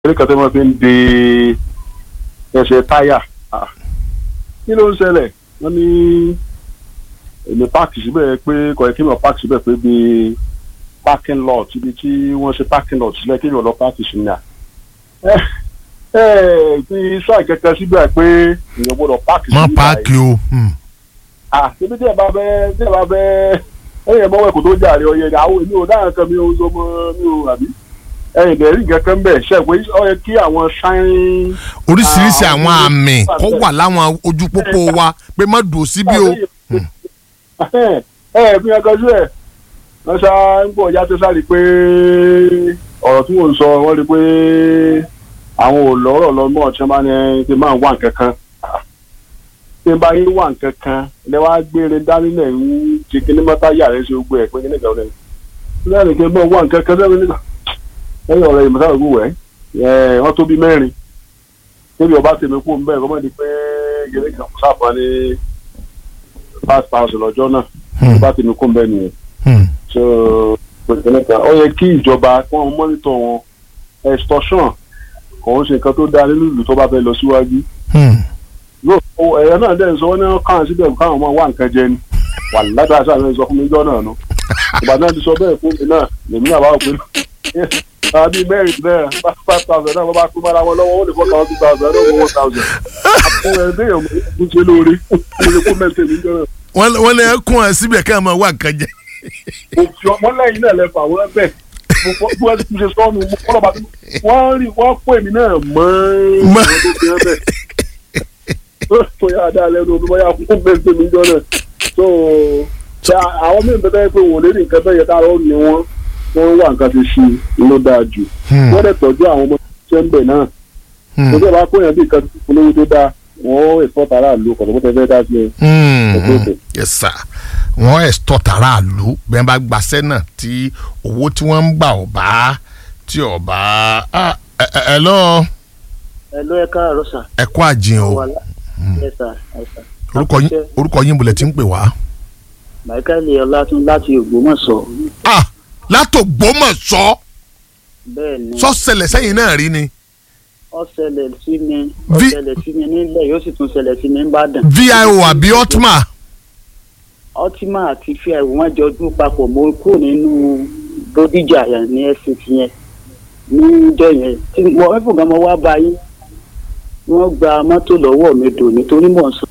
eré kan tó máa fi ń de ẹsẹ̀ táyà kí ló ń ṣẹlẹ̀ wọ́n ní èmi páàkì síbẹ̀ pé kọ̀ọ̀yẹ́ kí mi ò páàkì síbẹ̀ pé bíi parking lot ibi tí wọ́n ṣe parking lot sílẹ̀ kí mi ò lọ páàkì sí ní à. ẹ ẹ fi sáà kẹkẹ síbẹ̀ pé èèyàn gbọ́dọ̀ páàkì sí má ní páàkì o. hmm. ah ibi tí ẹ bá bẹ tí ẹ bá bẹ ẹyìn ẹmọ ẹkọ tó jàre ọyẹ ni àwọn èmi ò dáhùn kan mi ò sọ mọ mi ò àbí ẹyìn bẹẹ rí nǹkan kan bẹ ṣe pé ó yẹ kí àwọn sáyìn. oríṣiríṣi Ah, àwọn àwọn àmì olùkọ́ kó wà láwọn ojú pópó wa pé má dùn síbí o. ẹ ẹ fi hàn kan sí ẹ wọn ṣá ń bọ̀ ya tó sáré pé ọ̀rọ̀ tí mò ń sọ wọ́n rí pé àwọn ò lọ́rọ̀ lọ mọ́ ọ̀tí máa ní kí n máa wà nǹkan kan tí n bá yín wà nǹkan kan lẹ wá gbére dání náà ń ṣe kí ní mọ́tà yàrá ṣe gbogbo ẹ̀ pé kí ní ìgbà wọlé lẹ́yìn kí n bá wà nǹkan kan sẹ́yìn nígbà lẹ́yìn ọ̀rẹ́ ìmọ̀tà ògùn wẹ̀ ẹ̀ wọ́n tó bí mẹ́rin níbi ọba tèmi kú ń bẹ́ẹ̀ kọ́mọ́dé pé gẹ́gẹ́ kan sáfà ní five thousand lọ́jọ́ náà Hmm. ọba tèmi kú ń bẹ́ẹ̀ nìyẹn Hmm. so pẹ̀lẹ́pẹ̀lẹ́ ó yẹ kí ìjọba kí wọ́n mọ́nítọ̀ wọn extortion kò ń ṣe nǹkan tó dáa nínú ìlú tó bá fẹ́ lọ síwájú Hmm. yóò ẹ̀rọ náà dẹ̀ ń sọ wọ́n ní káwọn síbẹ̀ káwọn máa wá nǹkan jẹ ni wà ládàá sáà lẹ́yìn sọ fún mi jọ́ náà nù ìgbà náà ti sọ bẹ́ẹ̀ fún mi náà lèmi náà bá wò pé àbí mẹ́rin náà five thousand náà wọ́n bá pín mọ́ra wọn lọ́wọ́ ó lè fọ́ thousand thousand náà wọ́n one thousand àpò ẹ̀ déyàn mo ṣe lóore mo lè kó mẹ́tẹ̀ mi jọ́ náà wọ́n wọ́n lè kún ẹ síbẹ̀ ká máa wá nǹkan jẹ. mo fi ọmọ lẹ́yìn náà lẹ́fọ̀ àwọn ẹgbẹ́ mo fọ́ bí wọ́n ti ṣe sọ́ọ̀nù mo kọ́ lọ́ba wọ́n rí wọ́n pè mí náà mọ́ Mọ́. àwọn tó fi hàn bẹ́ẹ̀ tó yà dá lẹ́nu omi bóyá fún mẹ́tẹ̀ mi jọ náà so ṣe àwọn mí bẹ́ẹ̀ pé wò lérí nǹkan bẹ́ẹ̀ yẹ ká lọ́ọ́ ní wọn wọ́n wà nǹkan ti ṣe ló dáa jù Hmm. wọ́n dẹ̀ tọ́jú àwọn ọmọ tó ń bẹ̀ náà Hmm. tó dẹ̀ bá kóyàn bí nǹkan olówó tó dáa wọ́n èso tààrà lò kọ̀tọ̀kọ̀tọ̀ fẹ́ dá sí ẹ. Hmm. Okay, okay. yes sir wọ́n ẹ̀sítọ́ tààrà lù bẹ́ẹ̀ bá gbaṣẹ́ náà tí owó tí wọ́n ń gbà ọ̀ bá tí ọ̀ bá Ah, ẹ ẹ ẹ lọ ẹ ló ẹ káàárọ̀ sà. ẹ kú àjìn o wà lá ẹ sà ẹ sà. orúkọ yín orúkọ yín bolẹ̀ tí ń pè wá. michael ọlátún láti ògbómọ̀ṣọ́ ah látògbómọ̀ṣọ́ bẹ́ẹ̀ ni sọ́sẹ̀lẹ̀ sẹ́yìn náà rí ni ó ṣẹlẹ̀ sí mi ó Vi- ṣẹlẹ̀ sí mi nílẹ̀ yóò sì tún ṣẹlẹ̀ sí mi nìbàdàn. vio àbí otma ọtímà àti fíà wọn jọ dún papọ̀ mo kúrò nínú bódìjà yẹn ní ẹ̀sìn yẹn níjọ yẹn tí mo ẹ̀fọ́ gan mo wá bá yín wọ́n gba mọ́tò lọ́wọ́ mi dò nítorí mò ń sọ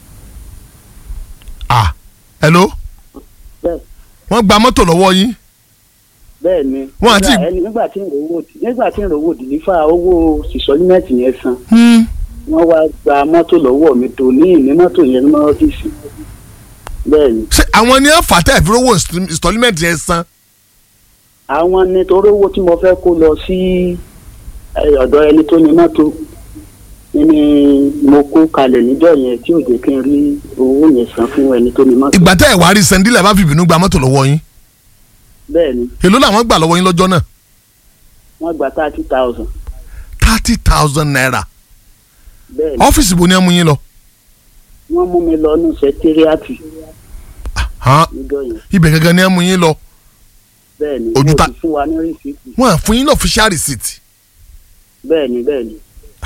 ah hello bẹ́ẹ̀ wọ́n gba mọ́tò lọ́wọ́ yín bẹ́ẹ̀ ni Wọ́n àti- nígbà- ẹni- nígbà tí ń rówó nígbà tí ń rówó dìlífà owó sísọ́límẹ́ǹtì yẹn san Hmm. wọ́n wá gba mọ́tò lọ́wọ́ mi tó ní ìní mọ́tò yẹn ní ọ́fíìsì bẹ́ẹ̀ ni ṣé àwọn ni wọ́n fà tẹ́ ìfowó installment yẹn san àwọn nítorí owó tí mo fẹ́ kó lọ sí ẹ, ọ̀dọ̀ ẹni tó ní mọ́tò ni mo kó kalẹ̀ níjọ́ yẹn tí ò jẹ́ kí n rí owó yẹn san fún ẹni tó ní mọ́tò ìgbà tẹ́ ẹ̀ wá rí sẹ́ńdílẹ̀ bá fi ìbínú gba mọ́tò lọ́wọ́ yín bẹ́ẹ̀ ni èló làwọn gbà lọ́wọ́ yín lọ́jọ́ náà wọ́n gba thirty thousand thirty thousand naira bẹ́ẹ̀ ni ọ́fíìsì bo ni ẹ mú yín lọ wọ́n mú mi lọ ní sẹkíríàtì hàn níjọ́ yẹn ibẹ̀ gangan ni ẹ mú yín lọ bẹ́ẹ̀ ni Ojú wọ́n ta- ti fún wa ní rìsíìtì wọ́n á fún yín ní official receipt bẹ́ẹ̀ ni bẹ́ẹ̀ ni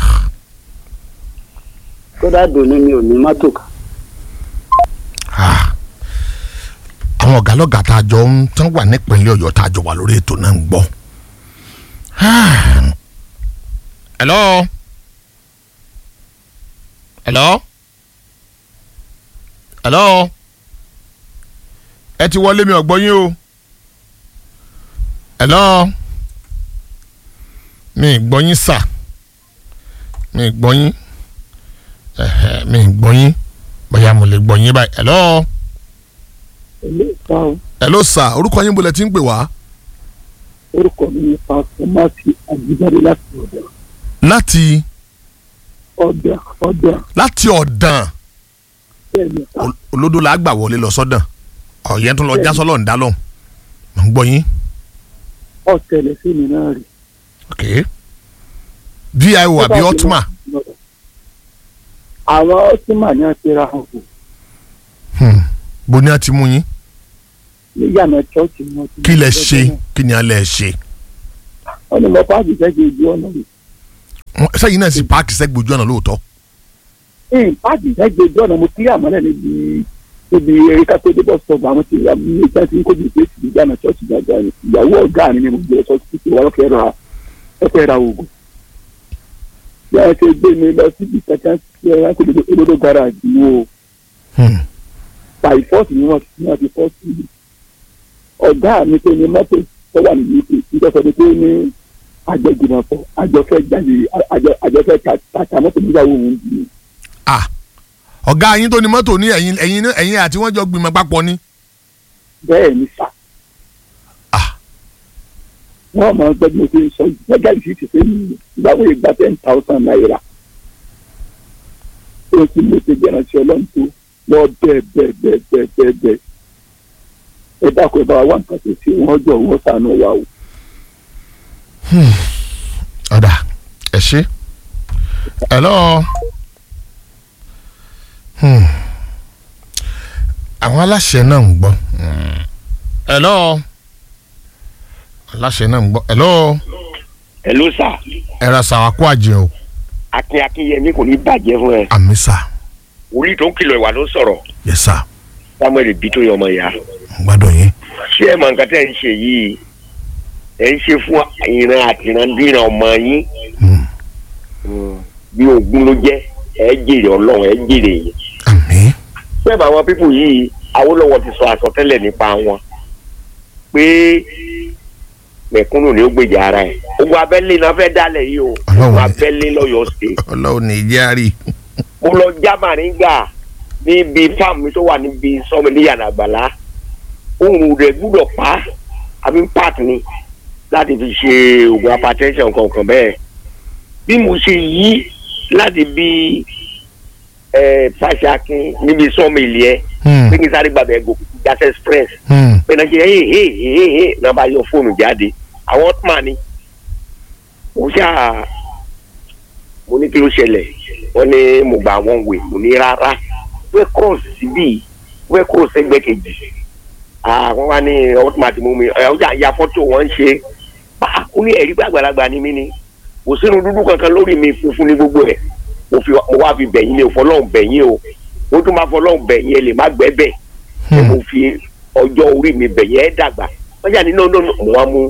kódà dòní mi ò ní mọ́tò kan Ah. àwọn ọ̀gá lọ́gà tá a jọ ń tán wà nípínlẹ̀ ọ̀yọ́ tá a jọ wà lórí ètò náà ń gbọ́. Ah. hello hello hello ẹ ti wọlé mi ọ̀gbọ́n yín o hello mi ì gbọ́ yín sà mi ì gbọ́ yín ẹ̀hẹ̀, mi ì gbọ́ yín bóyá mo lè gbọ́ yín báyìí hello ilé ìtàn hello sir orúkọ yín bolẹ̀ tí ń pè wá. orúkọ mi ní pásítọ̀ máàkì àjíjáde láti ọ̀dà láti ọ̀dà ọ̀dà láti ọ̀dàn bẹ́ẹ̀ ni pa Ol- olódò la gbà wọlé lọ sọ́dàn ọ̀yẹ́ tó lọ já sọ́lọ́ ń dá lọ́hùn mò ń gbọ́ yín ọ̀tẹ̀lẹ̀ sí mi náà rí. ok vio àbí otma àwọn ọtíma ní àti ra hàn kù hmm. bo ni a ti mú yín níyànà chọ́ọ̀chì ni wọ́n ti kí lẹ ṣe kí ni a lẹ ṣe wọ́n ní mo bá àjẹjẹ́ ojú ọ̀nà rẹ̀ Wọ́n- sẹ́yìn náà sì páàkì sẹ́gbẹ̀ ojú ọ̀nà lóòótọ́ ìpàdé ẹgbẹ́ ojú ọ̀nà mo kí àmọ́lẹ̀ níbi níbi erékà tó dé bọ́ sọ̀gbà àwọn tí ní ìgbà tí ń kojú ìgbé sí ìgbà náà ṣọ́ọ̀ṣì gbàgbà ni ìyàwó ọ̀gá mi ni mo gbé ṣọ́ọ̀ṣì tí wọ́n fẹ́ ra ẹ̀fẹ́ ra oògùn. bí a ṣe gbé mi lọ síbi kankan tí ẹ kó dodo olódó garage wo Hmm. by force ni wọ́n ti wọ́n ti fọ́ sí i. ọ̀gá mi tó ní mọ́tò tó wà ní uk nígbà tó ní pé ní àjọgbìmọ̀pọ̀ àjọfẹ́ jáde àjọ- àjọfẹ́ tàtà mọ́tò nígbàwó òun bì í. ah ọ̀gá yín tó ní mọ́tò ní ẹ̀yìn ẹ̀yìn náà- ẹ̀yìn àti wọ́n jọ gbìmọ̀ papọ̀ ni bẹ́ẹ̀ ni sà. ah wọ́n máa ń gbẹ́gbẹ́ tó ń sọ gbẹ́gẹ́ ìfi ti pé ní ìgbàwó ìgbà ten thousand naira. ó ti lè ṣe jẹ́rán sí ọlọ́run tó wọ́n bẹ́ẹ̀ bẹ́ẹ̀ bẹ́ẹ̀ bẹ́ẹ̀ bẹ́ẹ̀ bẹ́ẹ̀. ẹ dákun ẹ bá wa wá nǹkan tó ṣe wọ́n jọ wọ́n sànú wa o. ọ̀dà ẹ̀ ṣe hello Hmm. àwọn aláṣẹ náà ń gbọ́ Hmm. hello aláṣẹ náà ń gbọ́ hello Hello sà ẹ̀rọ sàwákú àjẹ o akin akinyẹmí kò ní bàjẹ́ fún ẹ àmì sà wòlíì tó ń kìlọ̀ ìwà ló ń sọ̀rọ̀ yẹ sà samuel bí tó yẹ ọmọ ìyá gbádùn yín ṣé ẹ mọ nǹkan tẹ́ ẹ ń ṣe yìí ẹ ń ṣe fún ìran àti ìrandíran ọmọ yín Hmm. bí ogun ló jẹ́ ẹ jèrè ọlọ́run ẹ jèrè yìí àmì bẹ́ẹ̀ bá àwọn pípù yìí Awólọ́wọ̀ ti sọ àsọtẹ́lẹ̀ nípa wọn pé mẹ̀kúnnù ni ó gbèjà ara ẹ̀ ogun abẹ́lé náà fẹ́ dálẹ̀ yìí o Ọlọ́run ogun ni- abẹ́lé lọ́yọ̀ọ́ state ọlọ́run ní ìjẹ́ àrí mo lọ já màríngà níbi fáàmù mi tó wà níbi sọmi ní yàrá àgbàlá ohun rẹ̀ gbúdọ̀ pa àbí park ni láti fi ṣe oògùn hypertension kankan bẹ́ẹ̀ bí mo ṣe yí láti bí ẹ fàṣàkin níbi sọmi ilé ẹ Hmm. pé kí n sáré gbàgbẹ́ gòkè gas express Hmm. pé náà ṣe hey hey hey hey náà bá yọ fóònù jáde àwọn ọtúmọ̀ ni mo ṣáà mo ní kí ló ṣẹlẹ̀ wọ́n ní mo gba àwọn wè mo ní rárá wẹ́ cross síbí wẹ́ cross ẹgbẹ́ kejì àwọn wa ní ọtúmọ̀ àti mú mi ẹ̀ ọjà ya fọ́tò wọ́n ń ṣe bá ó ní ẹ̀rí gbàgbàlagbà ni mí ni kò sínú dúdú kankan lórí mi funfun ní gbogbo ẹ̀ mo fi mo wá fi bẹ̀yìn ni ò fọlọ́hún bẹ̀yìn o mo tún máa fọlọ́hún bẹ̀yìn ẹ lè má gbẹ́ bẹ́ẹ̀ ẹ mo fi ọjọ́ orí mi bẹ̀yẹ ẹ dàgbà wọ́n yà ní no no no mo wá mú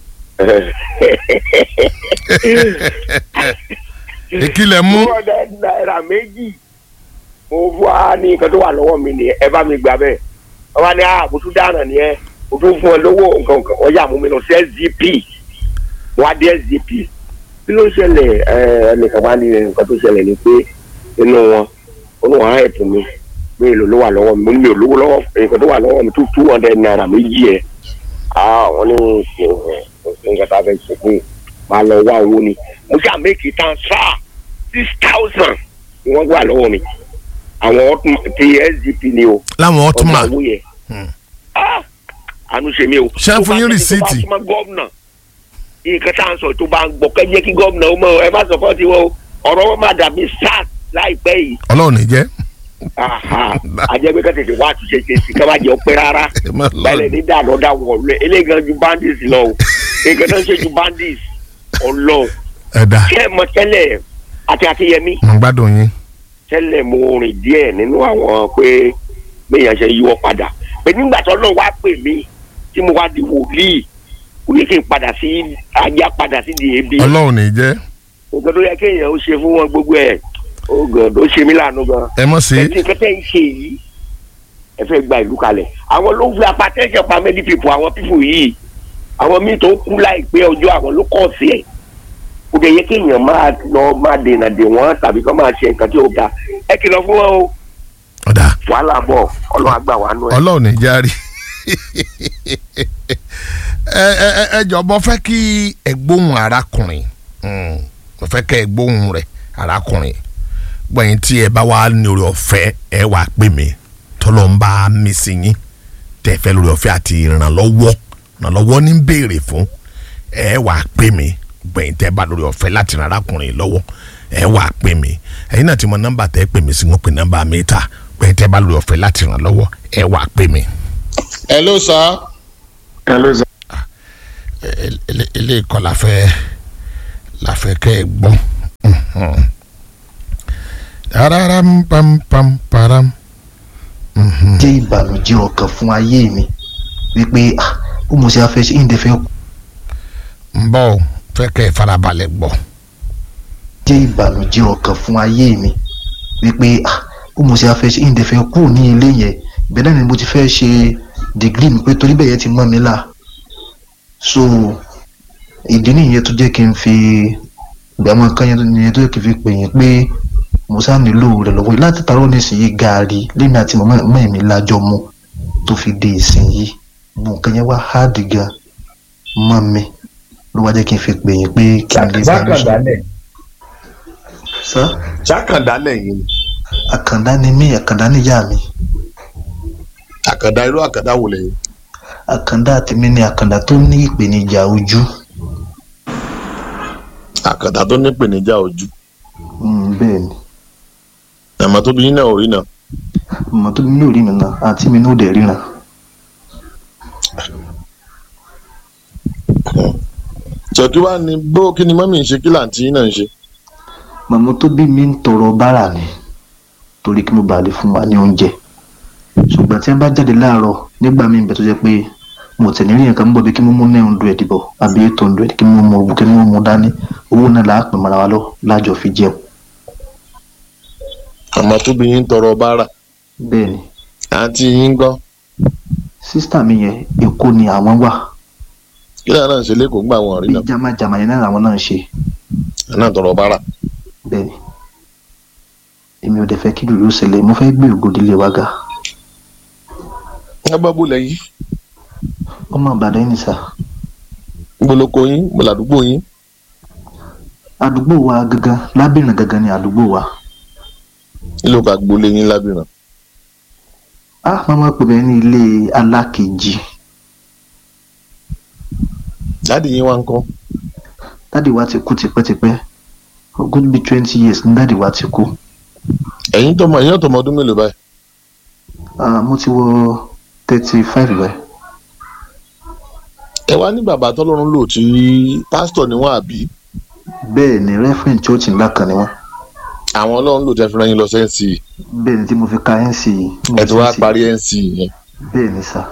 ìkìlẹ̀ mú two hundred naira méjì mo wá ní nǹkan tó wà lọ́wọ́ mi ni ẹ bá mi gbà bẹ́ẹ̀ wọ́n wá ní à mo tún dáná ni ẹ mo tún fún ẹ lówó nǹkan nǹkan wọ́n yà mú mi lọ sí sdp wọ́n á dé sdp kí ló ṣẹlẹ̀ ẹ ẹnìkan wá ní nǹkan tó ṣẹlẹ̀ ni pé inú wọn inú wọn á ẹ̀pù mi pé èlò ló wà lọ́wọ́ mi mo ní mi ò lówó lọ́wọ́ nǹkan tó wà lọ́wọ́ mi tún two hundred naira méjì ẹ̀ ah wọ́n ní nǹkan tá a fẹ́ ṣe fún yìí máa lọ wá owó ni mo ṣáà méjì transfer six thousand ni wọ́n gbà lọ́wọ́ mi àwọn ọtún- ti sdp ni o láwọn ọtúnmà owó yẹn Hmm. Ah! àánú ṣe mí o. Ṣé ń fún yín Tó bá rìsíìtì? tó bá súnmọ́ gómìnà nǹkan tá à ń sọ tó bá ń gbọ́ kẹ́ jẹ́ kí gómìnà ó mọ̀ ẹ má sọ fọ́ tiwọn o ọ̀rọ̀ wọn máa dàbí sars láìpẹ́ yìí ọlọ́run ní jẹ́ Aha. àjẹgbẹ́ kan tètè wá àtúnṣe ṣe sí ká má jẹ́ ọpẹ́ rárá ẹ má bẹ́ẹ̀ lọ ní dànù dà wọ̀lú eléyìí ju bandits lọ o nǹkan tó ń ṣe ju bandits ọlọ́ ẹ̀dá ṣé ẹ mọ tẹ́lẹ̀ àti àtìyẹmí mo gbádùn yín tẹ́lẹ̀ mo rìn díẹ̀ nínú àwọn pé béèyàn ṣe yíwọ́ padà pé nígbà tó náà wá pè mí tí mo wá di wòlíì kò ní kí n padà sí ajá padà sí di ebi ọlọ́run ní jẹ́ nǹkan tó yẹ kéèyàn ó ṣe fún wọn gbogbo ẹ̀ ó gàn ó ṣe mí láàánú gan ẹ mọ̀ sí ẹtí kẹtẹ ń ṣe yìí ẹ fẹ́ gba ìlú kalẹ̀ àwọn ló ń fi apatẹ́sẹ̀ pa many people àwọn people yìí àwọn míì tó kú láìpẹ́ ọjọ́ àwọn ló kọ̀ sí ẹ̀ kò dẹ̀ yẹ kéèyàn máa lọ máa dènà dè wọ́n tàbí kó máa ṣe nǹkan tí ó ga ẹ kìlọ̀ fún wọn o ọ̀dà wàhálà bọ̀ ọlọ́run àgbà wà nù ẹ̀. ọlọ́run ní járí ẹ ẹ ẹ ẹ jọ bọ́ fẹ́ kí ẹ gbóhùn arákùnrin Mm, mo fẹ́ kẹ́ ẹ gbóhùn rẹ̀ arákùnrin gbọ̀yìn tí ẹ bá wà ní orí ọ̀fẹ́ ẹ wà pè mí tọ́lọ́ ń bá mi sí yín tẹ́ fẹ́ lórí ọ̀fẹ́ àti ìrànlọ́wọ́ ìrànlọ́wọ́ ní béèrè fún ẹ wà pè mí gbọ̀yìn tẹ́ bá lórí ọ̀fẹ́ láti ran arákùnrin lọ́wọ́ ẹ wà pè mí ẹ̀yin náà ti mọ nọ́mbà tẹ́ pè mí sí wọn pè nọ́mbà mi ta gbọ̀yìn tẹ́ bá lórí ọ̀fẹ́ láti ràn lọ́wọ́ ẹ wà pè mí. hello sir hello sir. ilé ìkọ́ la fẹ́ la fẹ́ kẹ́ ẹ gbọ́n pararam pam pam param. Mhm. jẹ́ ìbànújẹ́ ọkàn fún ayé mi wípé ah ó mo ṣe afẹ́ ṣe ìǹdẹ́ fẹ́ ń bọ̀ ọ́, fẹ́ kẹ́ ẹ farabalẹ̀ gbọ́. jẹ́ ìbànújẹ́ ọkàn fún ayé mi wípé ah ó mo ṣe afẹ́ ṣe ìǹdẹ́ fẹ́ kú ní ilé yẹn bẹ́ẹ̀ náà ni mo ti fẹ́ ṣe dìgírì mi pé torí bẹ́ẹ̀ yẹn ti mọ́ mi là so ìdí nìyẹn tó jẹ́ kí n fi gbàmọ́ kan yẹn tó jẹ́ kí n fi pè yín pé mo sá nílò rẹ̀ lọ́wọ́ yìí láti tarọ́ nísìnyí gaari lèmi àti màmá màmá mi lájọ mu tó fi dé ìsinyìí gbogbo nǹkan yẹn wá háàdì gan mọ́ mi ló wá jẹ́ kí n fi pè yín pé kí n lè bá mi sọ. jákàndálẹ̀ sá jákàndálẹ̀ yìí ni àkàndá ni mí àkàndá níyà mi àkàndá irú àkàndá wò lẹ́yìn. àkàndá tèmi ni àkàndá tó ní ìpèníjà ojú àkàndá tó ní ìpèníjà ojú Mm, bẹ́ẹ̀ ni àmọ́ tóbi yín náà ò rí náà mọ̀ tó mi ní òrí mi náà àti mi ní òde ríran ṣèkí wá ní bó kí ni mọ́mí ń ṣe kí làǹtí yín náà ń ṣe. màmá tó bí mi ń tọrọ bárà ni torí kí mo bàa lè fún wa ní oúnjẹ ṣùgbọ́n tí wọ́n bá jáde láàárọ̀ nígbà míì bẹ̀ tó jẹ́ pé mo tẹ̀ nírí nǹkan ń bọ̀ bí kí mo mú nine hundred bọ̀ àbí eight hundred kí mo mú kí mo mú dání owó náà làá pè mọ́ra wa lọ lájọ fi jẹun àmọ́ tóbi yín ń tọrọ bárà bẹ́ẹ̀ ni àǹtí yín ń gbọ́ sísítà mi yẹn èkó ni àwọn wà kí làwọn náà ń ṣe lẹ́kọ̀ọ́ ńgbà wọn rí bí náà jámájámá yẹn náà làwọn náà ń ṣe àwọn náà tọrọ bárà. bẹ́ẹ̀ ni èmi ò dẹ̀ fẹ́ kí lùlù ṣẹlẹ̀ mo fẹ́ gbé ògòdìlé wa ga ẹ bá bó lẹ́yìn ọmọ àbàdàn yìí ni sà gboloko yín gbọ̀làdúgbò yín àdúgbò wa gangan lábìrìn gangan ni àdúgbò wa nílò ká gbolé yín lábìrán. ah mama pè mí ní ilé alákejì dáàdì yín wá ń kọ́ dáàdì wa ti kú tipẹ́tipẹ́ ogún bíi twenty years ní dáàdì wa ti kú ẹ̀yin tọmọ ẹ̀yin ọ̀tọ̀mọ ọdún mélòó báyìí ah mo ti wọ thirty five báyìí ẹ wá ní bàbá tọ́lọ́run lò tí pásítọ̀ ni wọ́n àbí bẹ́ẹ̀ ni referent church ńlá kan ni wọ́n àwọn ọlọ́run lò tẹ́ fi rán yín lọ sẹ́ǹsì bẹ́ẹ̀ ni tí mo fi ka nc tí mo ẹ ti fi wá NC. parí nc yẹn bẹ́ẹ̀ ni sà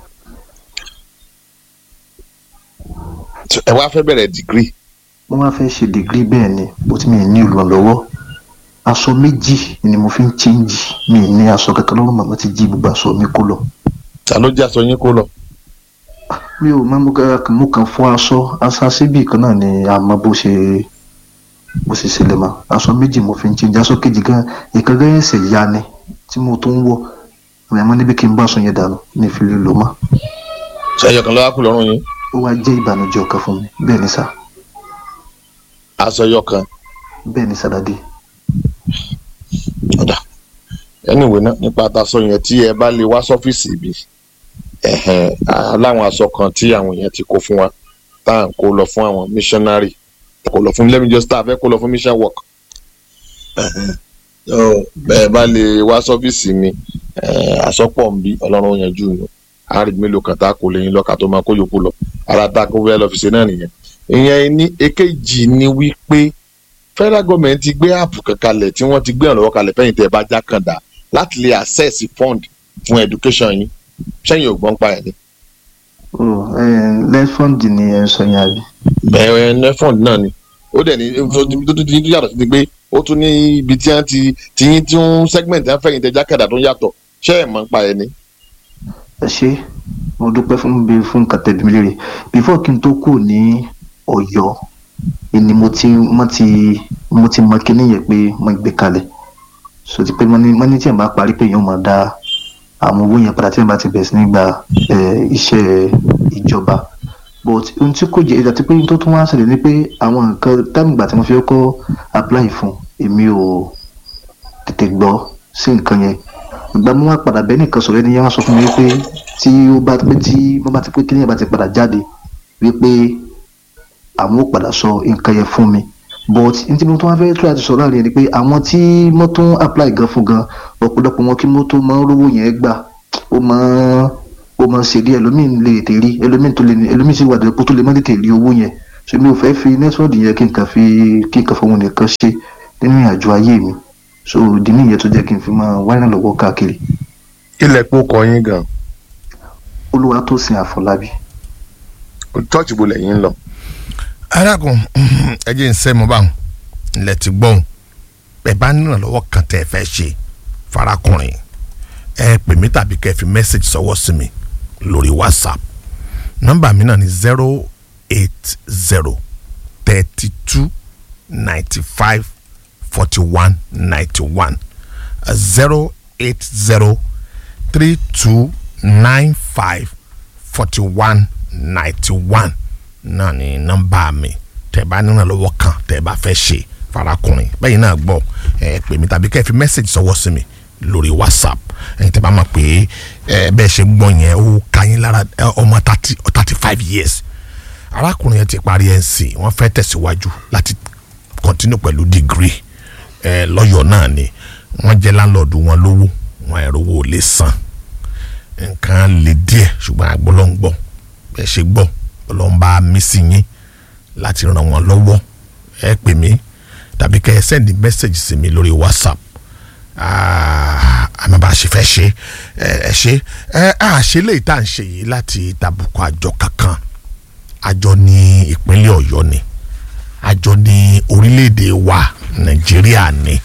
ẹ wá fẹ́ bẹ̀rẹ̀ dìgírì mo máa fẹ́ ṣe degree bẹ́ẹ̀ ni bó ti mi ní ìrànlọ́wọ́ aṣọ méjì ni mo fi ń change mi ní aṣọ kankan lọ́rùn màmá ti jí gbogbo aṣọ mi kó lọ ta ló jẹ́ aṣọ yín kó lọ mi ò máa mú ká- mo kàn fọ aṣọ aṣọ síbì kan náà ni àmọ́ bó ṣe bó ṣe ṣẹlẹ̀ mọ́ aṣọ méjì mo fi ń change aṣọ kejì gan ìkan gan ẹsẹ̀ ya ni tí mo tó ń wọ̀ ìwé àmọ́ níbi kí n bá aṣọ yẹn dànù ní ìfìlẹ lò mọ́ ṣẹyọ kan ló wá kú lọ́rùn yín ó wá jẹ́ ìbànújẹ́ ọkàn fún mi bẹ́ẹ̀ ni sà aṣọ yọ kan bẹ́ẹ̀ ni sàdádì ọ̀dà anyway náà nípa àtàṣọ yẹn tí ẹ bá lè wá sọ́fíìsì ibi ẹ̀hẹ̀n, á láwọn aṣọ kan tí àwọn èèyàn ti kó fún wa tá à ń kó lọ fún àwọn missionary kó lọ fún let me just start fẹ́ kó lọ fún mission work ẹ̀hẹ̀n. So, bẹ́ẹ̀ bá lè wá sọ́fíìsì mi eh, àsọpọ̀ ń bí ọlọ́run ó yanjú yín àárín mélòó kan tá a kò lè yín lọ́ka tó máa kó yòókù lọ ara tá a kó fẹ́ lọ fi ṣe náà nìyẹn ìyẹn ní èkejì ni wípé federal government ti gbé app kan kalẹ̀ tí wọ́n ti gbé ìrànlọ́wọ́ kalẹ̀ fẹ́yìn tẹ́ ẹ bá já kàndá láti lè access fund fún education yín sẹ́yìn ògbọ́n pa ẹ̀ ní. lẹ́fọ̀ndì ni ẹ̀ ń sọ yẹn àbí bẹ́ẹ̀ ẹ fund náà ni ó dẹ̀ ní tó tó tó tó yàtọ̀ sí ni pé ó tún ní ibi tí wọ́n ti ti yín tí ń segment ẹ̀ fẹ́yìn tẹ́ já kàndá tó yàtọ̀ ṣé ẹ̀ mọ̀ ń pa ẹ̀ ní. ẹ ṣe mo dúpẹ́ fún bí fún nǹkan tẹ̀bí mi léèrè before kí n tó kù ní ọ̀yọ́ ni mo ti mo ti mo ti mọ kíní yẹn pé mo gbé kalẹ̀ so ti pé mo ní mo ní tí ẹ̀ bá parí pé èèyàn máa dá àwọn owó yẹn padà tí ẹ̀ bá ti bẹ̀rẹ̀ sí ní gba eh, iṣẹ́ ìjọba but ohun tí kò jẹ́ ìdàtí pé ohun tó tún wá ṣẹlẹ̀ ni pé àwọn nǹkan táìmù ìgbà tí mo fi kọ́ apply fún èmi ò tètè gbọ́ sí nǹkan yẹn ìgbà mo wá padà bẹ́ẹ̀ nìkan sọ̀rọ̀ ẹni yẹn wá sọ fún mi wípé tí ó bá pé tí wọ́n bá ti pé kíní yẹn bá ti padà jáde wípé àwọn ò padà sọ nǹkan yẹn fún mi but ní tí mo tún wá fẹ́ try àti sọ̀rọ̀ àárín ni pé àwọn tí mo tún apply gan fún gan ọ̀pọ̀lọpọ̀ wọn kí mo tó máa ń rówó yẹn gbà ó máa ń ó máa ń ṣe díẹ̀ ẹlòmíín lè tè rí ẹlòmíín tó lè ní ẹlòmíín sì wà dẹ́kun tó lè má tètè rí owó yẹn so mi ò fẹ́ fi nẹ́tíwọ́ọ̀dì yẹn kí n kàn fi kí n kàn fọwọ́n nìkan ṣe nínú ìrìnàjò ayé mi so ìdí nìyẹn tó jẹ́ kí n fi máa wá ìrànlọ́wọ́ káàkiri ilẹ̀ pọ̀ kọ yín gan olúwa tó sin àfọlábí church bo lẹ́yìn ń lọ. arákùn ẹ jẹ́ ń sẹ́ mo bá wọn ilẹ̀ ti gbọ́n ẹ bá nírànlọ́wọ́ kan tẹ́ ẹ fẹ́ ṣe farakùnrin ẹ pè mí tàbí kẹ́ ẹ fi mẹ́sàgì sọ́wọ́ sí mi lórí whatsapp nọ́mbà mi náà ni zero eight zero thirty two ninety five forty one ninety one zero eight zero three two nine five forty one ninety one náà ni nọ́mbà mi tẹ́ bá nínú lọ́wọ́ kan tẹ́ bá fẹ́ ṣe farakùnrin bẹ́ẹ̀ náà gbọ́ ẹ pè mí tàbí kẹ́ ẹ fi mẹ́sàgì sọ́wọ́ sí mi lórí whatsapp ẹ̀yin tẹ́ bá mọ̀ pé ẹ bẹ́ẹ̀ ṣe gbọ́ yẹn ó ka yín lára ẹ, ọmọ thirty thirty five years arákùnrin yẹn ti parí nc wọ́n fẹ́ tẹ̀síwájú láti continue pẹ̀lú degree ẹ lọ́yọ̀ náà ni wọ́n jẹ́ láńlọ́ọ̀dù wọn lówó wọn ẹ̀rọ owó lè san nǹkan lè díẹ̀ ṣùgbọ́n àgbọ̀lọ́ngbọ̀ bẹ́ẹ̀ ṣe gbọ́ ọlọ́mba mi sí yín láti ràn wọ́n lọ́wọ́ ẹ pè mí tàbí kẹ́ ẹ sẹ́ndì mẹ́sẹ̀gì sí mi lórí whatsapp Ah, àmọ́ bá a ṣe fẹ́ ṣe ẹ ẹ ṣe ẹ àṣẹ lè tá à ń ṣe yìí láti tàbùkù àjọ kankan àjọ ní ìpínlẹ̀ ọ̀yọ́ ni àjọ ní orílẹ̀-èdè wa nàìjíríà ni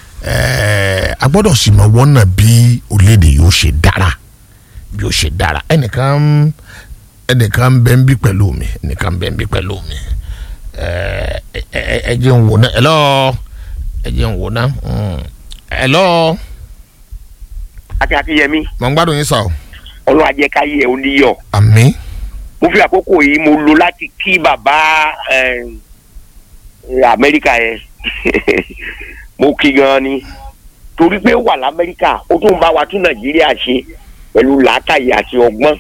ẹ a gbọ́dọ̀ sì mọ wọ́nà bí orílẹ̀-èdè yóò ṣe dára bí ó ṣe dára ẹnìkan ẹnìkan ń bẹ ń bí pẹ̀lú mi ẹnìkan ń bẹ ń bí pẹ̀lú mi ẹ ẹ ẹ jẹ́ ń wò ná ẹ lọ́ọ́ ẹ jẹ́ ń wò ná ẹ lọ́ọ́ àti akínyẹmí mọ̀ ń gbádùn yín sọ ọlọ́run ajẹ́káyé ẹ̀ ó níyọ̀ àmì mo fi àkókò yìí mo lo láti kí bàbá eh, amẹ́ríkà yẹn mo kí gan ni torí pé ó wà lamẹ́ríkà ó tún bá wa tún nàìjíríà ṣe pẹ̀lú làákàyè àti ọgbọ́n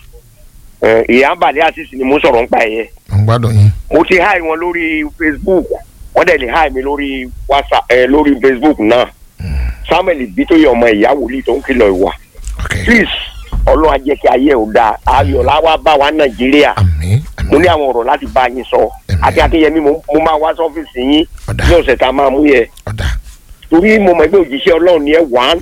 Eh, ìyá àbàlẹ́ àṣìṣe ni mo sọ̀rọ̀ nípa ẹ̀ yẹn mọ̀ ń gbádùn yín mo ti háì wọn lórí facebook wọ́n dẹ̀ lè háì mi lórí whatsapp ẹ̀ lórí facebook náà samuel bitoye ọmọ ìyá wòlíì tó ń kìlọ̀ ìwà ok please ọlọ́run á jẹ́ kí ayé ò dáa ayọ̀ láwa bá wa nàìjíríà àmì mo ní àmì àwọn ọ̀rọ̀ láti bá yín sọ Àmín. àti akínyẹmí mo mo máa wá sọ́fíìsì yín ọ̀dà ní ọ̀sẹ̀ tá a máa mú yẹ ọ̀dà torí mo mọ̀ pé òjíṣẹ́ ọlọ́run ni ẹ wà á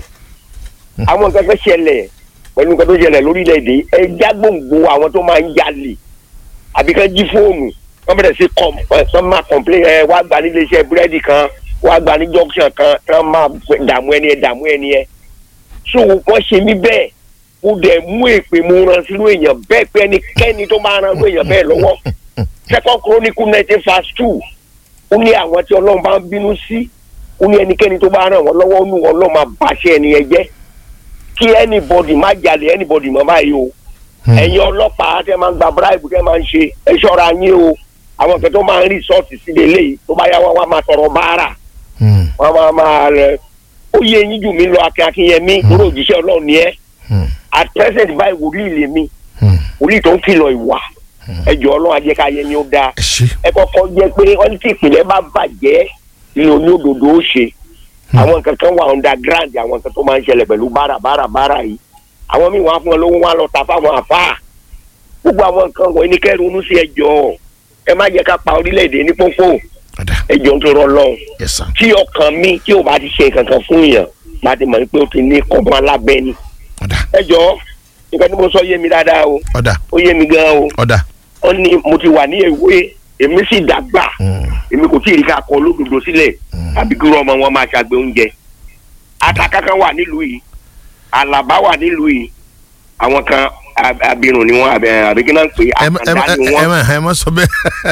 àwọn nǹkan fẹ́ ṣẹlẹ̀ pẹ̀lú nǹkan tó ṣẹlẹ̀ lórílẹ̀‐èdè ẹ já gbòǹgbò àwọn tó máa ń jalè àbí kan jí fóònù wọ́n bẹ̀rẹ̀ sí kọ́m ẹ sọ máa complain ẹ wá gba nílé iṣẹ́ búrẹ́dì kan wá gba ní junction kan tí wọ́n máa dààmú ẹni ẹ dààmú ẹni ẹ so wọ́n ṣe mí bẹ́ẹ̀ mo dẹ̀ mú èpè mo ran sínú èèyàn bẹ́ẹ̀ pé ẹnikẹ́ni tó máa ran sínú èèyàn bẹ́ẹ̀ lọ́wọ́ second chronicle nineteen fast two ó ní àwọn tí ọlọ́run bá ń bínú sí ó ní ẹnikẹ́ni tó bá ràn wọ́n lọ́wọ́ ó ní ọlọ́run máa bàṣẹ ẹni yẹn jẹ́ kí anybody má jalè anybody mọ́ báyìí o ẹ̀yin ọlọ́pàá tẹ́ máa ń gba bribe tẹ́ máa ń ṣe ẹ ṣọ́ra yín o àwọn kan tó máa ń rìsọ́ọ̀tì sílé eléyìí tó bá yá wọn wá máa sọ̀rọ̀ báárà Hmm, wọn máa máa rẹ ó yé eyín jù mí lọ akin akinyẹmí lórí òjíṣẹ́ ọlọ́run ni ẹ́ hmm, at present báyìí wòlíì lèmi hmm. wòlíì tó ń kìlọ̀ ìwà ẹjọ́ ọlọ́run ajẹ́káyé ni ó dáa ẹ ṣe ẹ kọ́kọ́ jẹ́ pé wọ́n ní tí ìpìlẹ̀ bá bàjẹ́ ní oníòdòdó ó ṣe àwọn nǹkan kan wà underground àwọn nǹkan tó máa ń ṣẹlẹ̀ pẹ̀lú bára bára bára yìí àwọn míì wọ́n á fún wọn lówó wọn á lọ ta fáwọn àfáà gbogbo àwọn nǹkan wọ̀nyí ní kẹ́rù onú sí ẹjọ́ ẹ má jẹ́ ká pa orílẹ̀-èdè ní pópó ọ̀dà ẹjọ́ ń tó rọ lọ́hùn yes sir tí ọkàn mi tí ò bá ti ṣe kankan fún yàn bá ti mọ̀ pé ó ti ní kọ́mọ alábẹ́ ni ọ̀dà ẹjọ́ nǹkan tí mo sọ yé mi dáadáa o ọ̀dà ó yé mi gan o ọ̀dà ó ní mo ti wà ní èwe èmi sì dàgbà Hmm, èmi kò tí ì rí ká kọ olódodo sílẹ̀ àbí kí ọmọ wọn máa ṣàgbé oúnjẹ atakankan wà nílùú yìí alaba wà nílùú yìí àwọn kan ab- abirùn ni wọn àbẹ- àbí kí náà ń pè é ẹ má ẹ má àkàndá ni ẹ wọn má ẹ má sọ bẹ́ẹ̀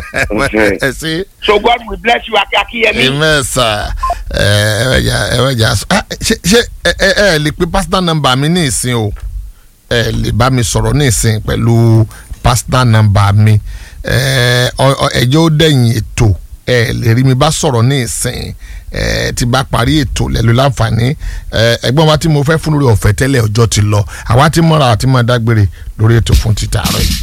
Okay. ẹ ṣe so God will bless you akíyẹmí amen sir ẹ ẹ bẹ jà ẹ bẹ jà ah, ṣe ṣe ẹ ẹ ẹ lè pe personal number mi ní ìsìn o ẹ lè bá mi sọ̀rọ̀ ní ìsìn pẹ̀lú personal number mi ẹ ọ ọ ẹjọ́ ó dẹ̀yìn ètò ẹ lè rí mi bá sọ̀rọ̀ ní ìsìn ẹ ti bá parí ètò lẹ́lu láǹfààní ẹ ẹgbọ́n wa tí mo fẹ́ fún lórí ọ̀fẹ́ tẹ́lẹ̀ ọjọ́ ti lọ àwa ti mọ́ra àti máa dágbére lórí ètò fún títà àárọ̀ yìí.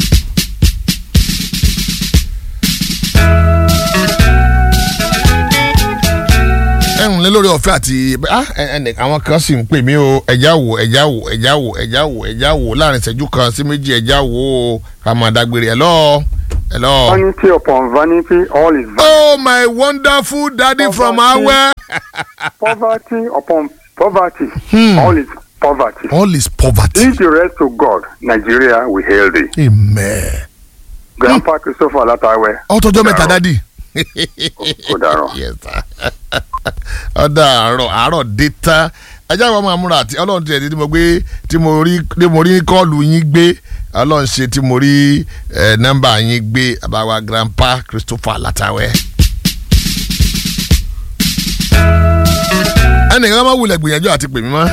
ẹ̀hún lé lórí ọ̀fẹ́ àti ah, ẹ- ẹnì àwọn kan sì ń pè mí o ẹ̀já wò ẹ̀já wò ẹ̀já wò ẹ̀já wò ẹ̀já wò láàrin ìṣẹ́jú kan sí méjì ẹ̀já wò ó ká máa dágbére ẹ̀ lọ́ọ́ ẹ̀ lọ́ọ́. Vanity upon vanity, all is vanity. oh my wonderful daddy from Poverty. awẹ́. Poverty upon Poverty, Hmm. all is poverty. all is poverty. Leave the rest to God. Nigeria will hail thee. amen. Grandpa Christopher Latawe. ọtọjọ mẹ́ta dádì. Kò dàrọ̀. Yes, sir. ọ̀dà àárọ̀ àárọ̀ dé tán ajá wa máa múra àti ọlọ́run tiẹ̀ tí mo gbé tí mo rí tí mo rí kọ́ọ̀lù yín gbé ọlọ́run ṣe tí mo rí eh, nọ́mbà yín gbé àbáwá grandpa Christopher Látàwẹ́. ẹnìkan máa wulẹ̀ gbìyànjú àti pè mí mọ́.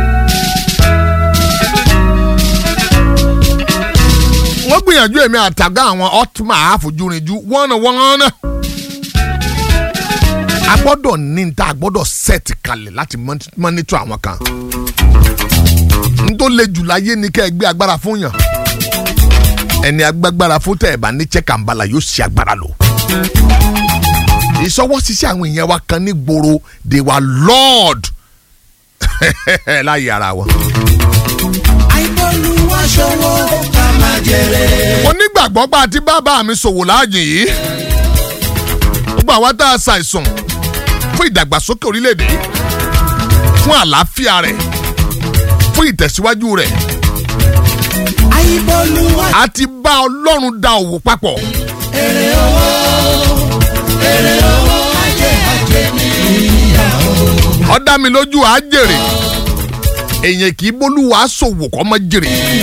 wọ́n gbìyànjú èmi àtàgá àwọn ọtúmọ̀ àfojúrinjú wọ́nà wọ́nà a gbọ́dọ̀ ní ní ta a gbọ́dọ̀ set kalẹ̀ láti mọ́n- monitor àwọn kan n tó le jù láyé ni kẹ́ ẹ gbé agbára fún yàn ẹni agbágbára fún tẹ̀ ẹ̀ bá ní check and balance yóò ṣe agbára lò ìṣọwọ́ ṣiṣẹ́ àwọn èèyàn wa kan ní gbòòrò they were lord láyé ara wọn. mo nígbàgbọ́ pé àti bàbá mi ṣòwò láàyè yìí gbogbo àwa tá a ṣàìsàn fún ìdàgbàsókè orílẹ̀-èdè yìí, fún àlàáfíà rẹ̀ fún ìtẹ̀síwájú rẹ̀ a ti bá ọlọ́run da òwò papọ̀. ó dá mi lójú àá jèrè èèyàn kì í bólúwa ṣòwò kọ́ mọ́ jèrè